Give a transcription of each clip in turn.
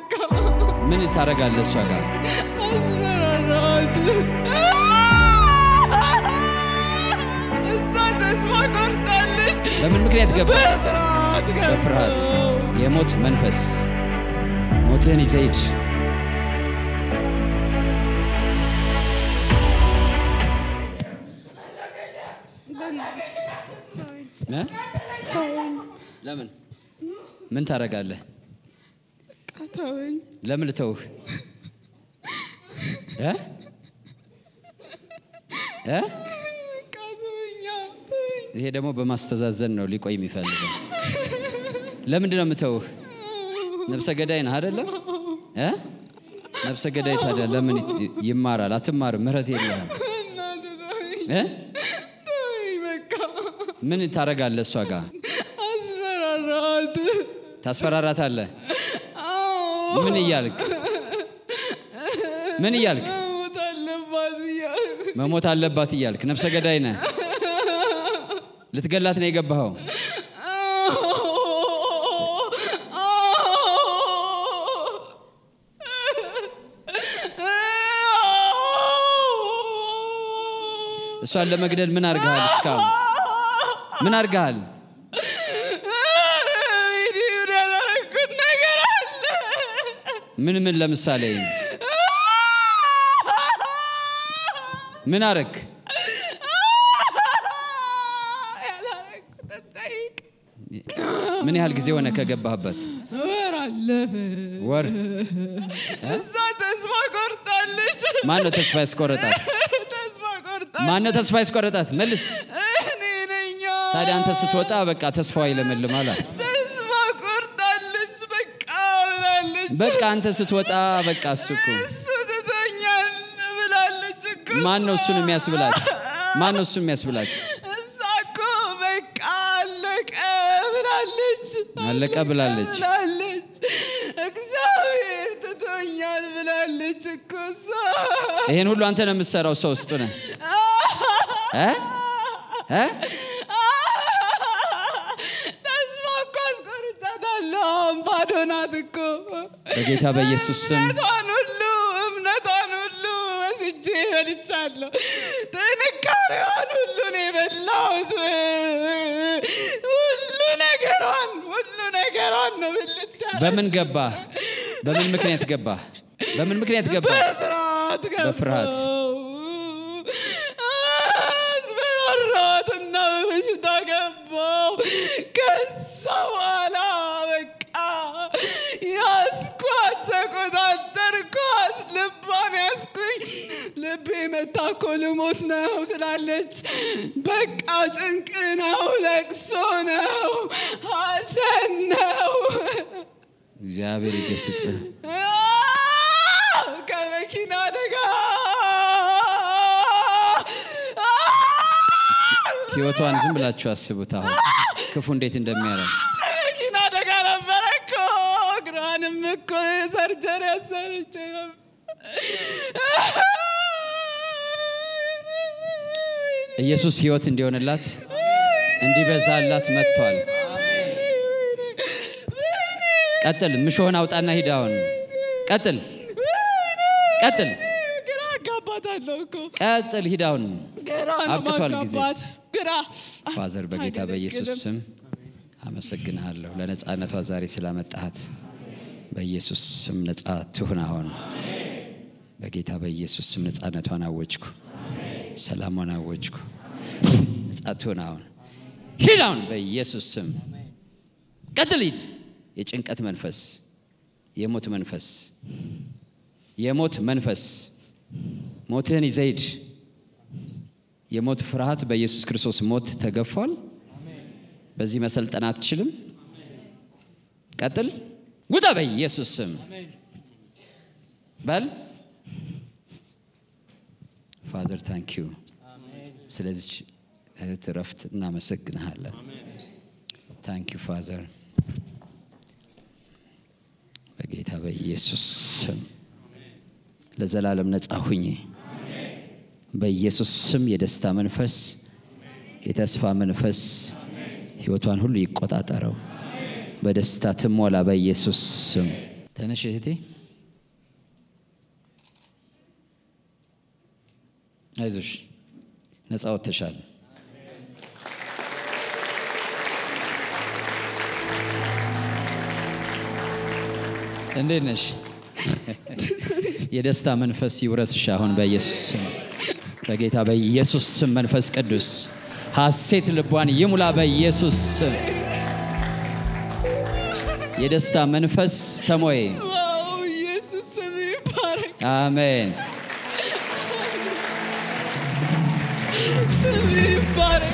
በቃ ምን ታደርጋለህ እሷ ጋር? አስፈራራት። እሷ ተስፋ ቆርጣለች። በምን ምክንያት ገባ? በፍርሃት ገባሁ። በፍርሃት የሞት መንፈስ ሞትህን ይዘህ ሂድ። እ? ለምን ምን ታደርጋለህ? ተወኝ። ለምን ልተውህ? እ? እ? በቃ ተወኛ፣ ተወኝ። ይሄ ደግሞ በማስተዛዘን ነው ሊቆይ የሚፈልገው። ለምንድን ነው የምተውህ? ነብሰ ገዳይ ነህ አይደለም? እ? ነብሰ ገዳይ ታዲያ ለምን ይ- ይማራል? አትማርም። ምህረት የለህም። እናትህ ተወኝ፣ እ? ተወኝ በቃ ምን ታደርጋለህ? እሷ ጋር አስፈራራት። ታስፈራራታለህ? አዎ፣ ምን እያልክ ምን እያልክ መሞት አለባት እያልኩ መሞት አለባት እያልክ ነብሰ ገዳይ ነህ። ልትገላት ነው የገባኸው። እሷን ለመግደል ምን አድርገሃል? እስካሁን ምን አድርገሃል? ያላረኩት ነገር አለ። ምን ምን ለምሳሌ ምን አረክ? ያላረኩት ጠይቅ። ምን ያህል ጊዜ ሆነ ከገባህበት? ወር አለፈ። ወር። እሷ ተስፋ ቆርጣለች። ማን ነው ተስፋ ያስቆረጣት? ተስፋ ቆርጣለች። ማን ነው ተስፋ ያስቆረጣት? መልስ። እኔ ነኝ። ታዲያ አንተ ስትወጣ በቃ ተስፋዋ ይለመልማል። አለ። ተስፋ ቆርጣለች። በቃ ብላለች። በቃ አንተ ስትወጣ በቃ እሱ እኮ እሱ ትቶኛል ብላለች እኮ። ማን ነው እሱን የሚያስብላት? ማን ነው እሱን የሚያስብላት? እሷ እኮ በቃ አለቀ ብላለች። አለቀ ብላለች። ብላለች። እግዚአብሔር ትቶኛል ብላለች እኮ እሷ። ይሄን ሁሉ አንተ ነው የምትሰራው። ሰው ውስጡ ነህ እ? እ? ተስፋ እኮ አስቆርጫታለሁ። አሁን ባዶ ናት እኮ። በጌታ በኢየሱስ ስም እምነቷን ሁሉ እምነቷን ሁሉ ወስጄ በልቻለሁ። ጥንካሬዋን ሁሉ ነው የበላሁት። ሁሉ ነገሯን ሁሉ ነገሯን ነው ብልት በምን ገባህ? በምን ምክንያት ገባህ? በምን ምክንያት ገባህ? በፍርሃት ገባሁ። በፍርሃት። አስፈራራትና በበሽታ ገባሁ። ከዛ በኋላ በቃ ያስኳት፣ ተቆጣጠርኳት፣ ልቧን ያስኩኝ። ልቤ መታ እኮ ልሞት ነው ትላለች። በቃ ጭንቅ ነው፣ ለቅሶ ነው፣ ሐዘን ነው። እግዚአብሔር ይገስጽህ። ከመኪና አደጋ ህይወቷን ዝም ብላችሁ አስቡት። አሁን ክፉ እንዴት እንደሚያደርግ መኪና አደጋ ነበረ እኮ እግሯንም እኮ ሰርጀሪ ያሰርቼ ነበር። ኢየሱስ ህይወት እንዲሆንላት እንዲበዛላት መጥቷል። ቀጥል። ምሾህን አውጣና ሂድ። አሁን ቀጥል፣ ቀጥል፣ ግራ አጋባታለሁ እኮ ቀጥል። ሂድ አሁን። ግራ ነው አብቅቷል ጊዜ። ማጋባት ግራ ፋዘር በጌታ በኢየሱስ አይገለግልም። ስም አመሰግንሃለሁ ለነፃነቷ ዛሬ ስላመጣሃት። በኢየሱስ ስም ነፃ ትሁን። አሁን በጌታ በኢየሱስ ስም ነፃነቷን አወጅኩ፣ ሰላሟን አወጅኩ። ነፃ ትሁን። አሁን ሂድ። አሁን በኢየሱስ ስም ቀጥል፣ ሂድ። የጭንቀት መንፈስ፣ የሞት መንፈስ፣ የሞት መንፈስ ሞትህን ይዘህ ሂድ። የሞት ፍርሃት በኢየሱስ ክርስቶስ ሞት ተገፏል። በዚህ መሰልጠን አትችልም። ቀጥል፣ ውጣ በኢየሱስ ስም በል። ፋዘር ታንክ ዩ ስለዚች እህት እረፍት እናመሰግንሃለን። ታንክ ዩ ፋዘር በጌታ በኢየሱስ ስም ለዘላለም ነጻ ሁኜ በኢየሱስ ስም የደስታ መንፈስ የተስፋ መንፈስ ህይወቷን ሁሉ ይቆጣጠረው። በደስታ ትሞላ በኢየሱስ ስም ተነሽ እህቴ። አይዞሽ፣ ነፃ ወጥተሻል። እንዴት ነሽ? የደስታ መንፈስ ይውረስሽ አሁን በኢየሱስ ስም፣ በጌታ በኢየሱስ ስም መንፈስ ቅዱስ ሐሴት ልቧን ይሙላ በኢየሱስ ስም። የደስታ መንፈስ ተሞይ። ዋው ኢየሱስ ስም ይባረክ፣ አሜን። ስም ይባረክ።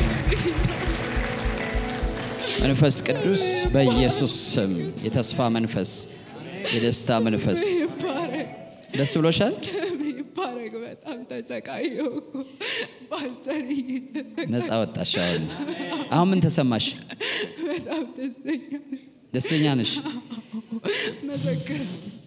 መንፈስ ቅዱስ በኢየሱስ ስም የተስፋ መንፈስ፣ የደስታ መንፈስ ይባረክ፣ ደስ ብሎሻል? ስም ይባረክ። በጣም ተሰቃየሁ እኮ ፓስተርዬ፣ ነፃ ወጣሽ። አሁን አሁን ምን ተሰማሽ? በጣም ደስተኛ ነኝ። ደስተኛ ነሽ? መሰክር